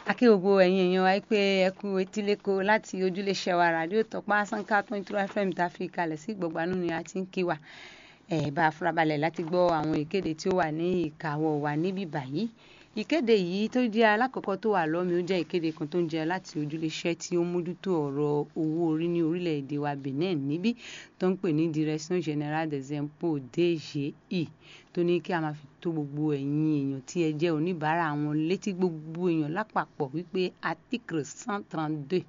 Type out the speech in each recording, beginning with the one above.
akí gbogbo ẹ̀yin èèyàn wa pé ẹ kú etíléko láti ojúléṣẹ́ wa ràdíò tọ́pá sanka twenty two fm tá a fi kalẹ̀ sí gbọ̀gbanú ni a ti ń kí wa ẹ̀ bá a farabalẹ̀ láti gbọ́ àwọn ìkéde tí ó wà ní ìkàwọ́ wa níbí báyìí ìkéde yìí tó jẹ́ alákọ̀ọ́kọ́ tó wà lọ́mi ó jẹ́ ìkéde kan tó ń jẹ́ láti ojúléṣẹ́ tí ó mójútó ọ̀rọ̀ owó orí ní orílẹ̀-èdè wa Benin níbí tó ń pè ní Direction Générale des Impôts DGI tó ní kí a máa fi tó gbogbo ẹ̀yin èèyàn tí ẹ jẹ́ oníbàárà àwọn létí gbogbo èèyàn lápapọ̀ wípé article cent trente deux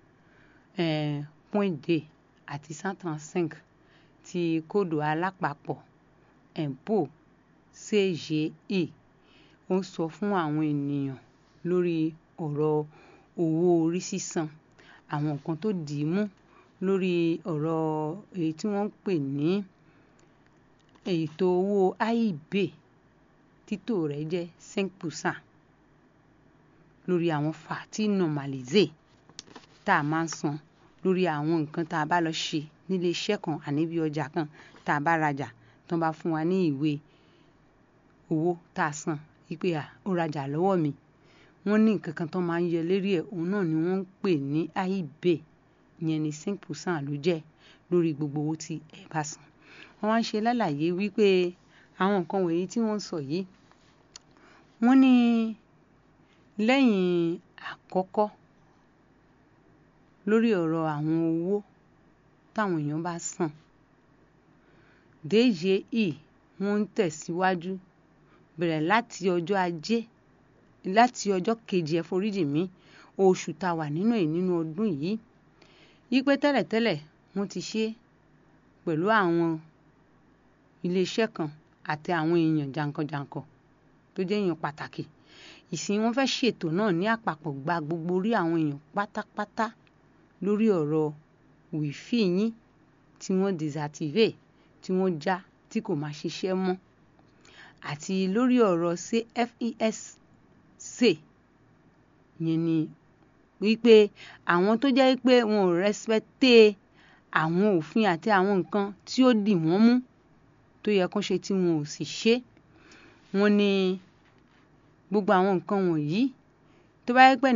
point deux àti cent trente cinq ti kóòdù alápapọ̀ impôt CGI ó ń sọ fún àwọn ènìyàn lórí ọ̀rọ̀ owó orí sísan àwọn nǹkan tó dì í mú lórí ọ̀rọ̀ èyí tí wọ́n ń pè ní ètò owó AIB títò rẹ̀ jẹ́ cinq percent lórí àwọn fàtí normalisé tá a máa ń san lórí àwọn nǹkan tá a bá lọ ṣe nílé iṣẹ́ kan àníbi ọjà kan tá a bá rajà tó bá fún wa ní ìwé owó tá a san wípé à ó rajà lọ́wọ́ mi wọ́n ní nǹkan kan tó máa ń yẹ lérí ẹ̀ òun náà ni wọ́n ń pè ní AIB ìyẹn ní cinq percent ló jẹ́ lórí gbogbo owó tí ẹ bá san wọ́n wá ń ṣe lálàyé wípé àwọn nǹkan wọ̀nyí tí wọ́n ń sọ yìí wọ́n ní lẹ́yìn àkọ́kọ́ lórí ọ̀rọ̀ àwọn owó táwọn èèyàn bá san DGI wọ́n ń tẹ̀síwájú bẹ̀rẹ̀ láti ọjọ́ ajé láti ọjọ́ kejì ẹ foríjì mí oṣù tá a wà nínú ẹ̀ nínú ọdún yìí yípe tẹ́lẹ̀tẹ́lẹ̀ wọ́n ti ṣe pẹ̀lú àwọn iléeṣẹ́ kan àti àwọn èèyàn jàǹkànjàǹkàn tó jẹ́ èèyàn pàtàkì ìsìn wọn fẹ́ ṣètò náà ní àpapọ̀ gba gbogbo orí àwọn èèyàn pátápátá lórí ọ̀rọ̀ wìfì yín tí wọ́n désactivé tí wọ́n já tí kò máa ṣiṣẹ́ mọ́ àti lórí ọ̀rọ̀ CFESC yẹn ni wípé àwọn tó jẹ́ pé wọn ò rẹ́spẹ́tẹ́ àwọn òfin àti àwọn nǹkan tí ó dì wọ́n mú tó yẹ kán ṣe tí wọn ò sì ṣe wọ́n ní gbogbo àwọn nǹkan wọ̀nyí tó bá yẹ pé